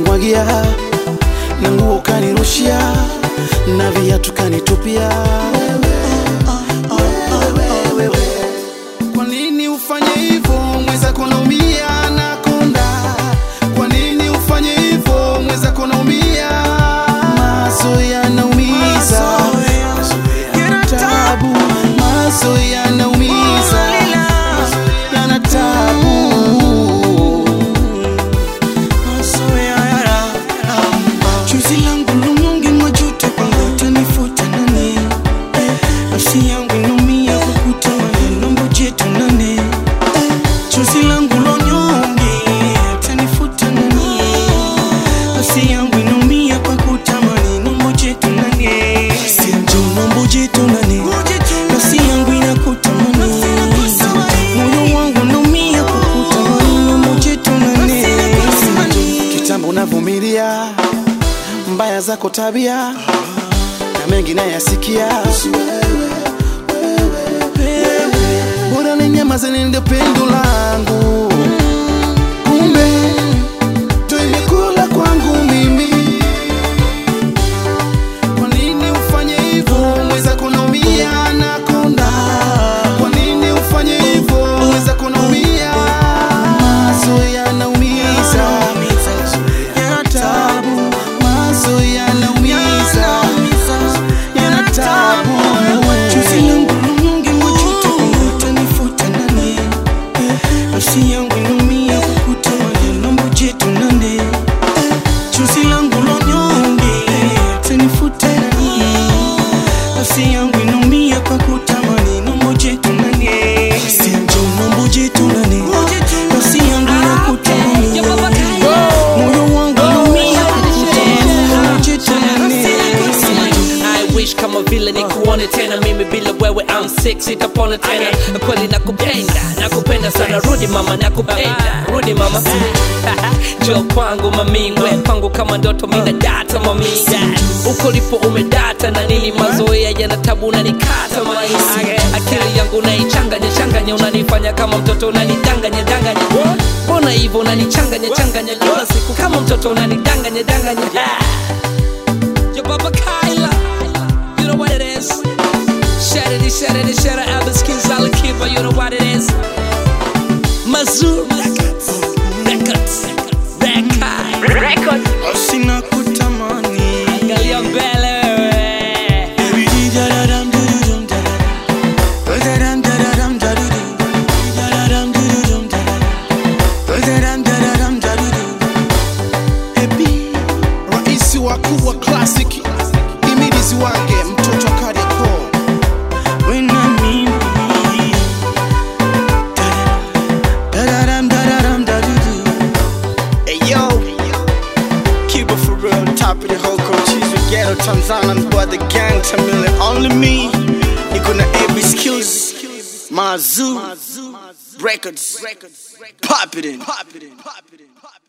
ukanimwagia na nguo ukanirushia na viatu kanitupia kwa nini ufanye hivyo mwenzako naumia nakonda kwa nini ufanye hivyo mwenzako naumia maso yanaumiza tabu maso yanaumiza yana tabu Chozi langu lumungi majuto kwangu utanifuta nani? Nafsi yangu inaumia kukutamani, naomba ujite nani? Chozi langu lonyonge utanifuta nani? Nafsi yangu inaumia kwa kutamani, naomba ujite nani? Sinjo, naomba ujite nani? Nafsi yangu inakutamani, moyo wangu unaumia kwa kutamani, naomba ujite nani? kitambo unavumilia mbaya zako tabia na mengi nayasikia bora ni nyama zenende pendo langu kumbe to imekula kwangu mimi kwa nini ufanye hivyo mwenzako naumia nakonda kwa nini ufanye hivyo mwenzako naumia maso yanaumiza yana tabu maso yanaumiza yana tabu Chozi langu lumungi majuto kwangu utanifuta nani? Nafsi yangu inaumia kukutamani, naomba ujite nani? Chozi langu lonyonge utanifuta nani? Nafsi yangu inaumia kwa kutamani, naomba ujite nani? Sinjo, naomba ujite nani? Nafsi yangu inakutamani, moyo wangu unaumia kwa kutamani, naomba ujite nani? I wish kama vile nikuone tena mimi bila wewe I'm sick sitapona tena kweli nakupenda nakupenda sana rudi mama nakupenda rudi mama jo kwangu mamingwe kwangu kama ndoto mina data mami uko lipo umedata na nini mazoea yana tabu unanikata maisi akili yangu naichanganya changanya unanifanya kama mtoto unanidanganya danganya mbona hivyo unanichanganya changanya kila siku kama mtoto unanidanganya danganya Yo, Baba Kyla, you know what it is. Shatter it, shatter it, shatter Albert Skins, I'll keep you know what it is. Mazur Records, Records, Records, Records. Sina kutamani Angalia mbele wewe. raisi wakuu wa classic imilizi wake mtoto wa Kariakoo Hey yo, keep it for real, top of the whole coaches with ghetto Tanzania, boy the gang Tamil only me. Niko na AB skills, Mazu Records, pop it in, pop it in, pop it in, pop it in.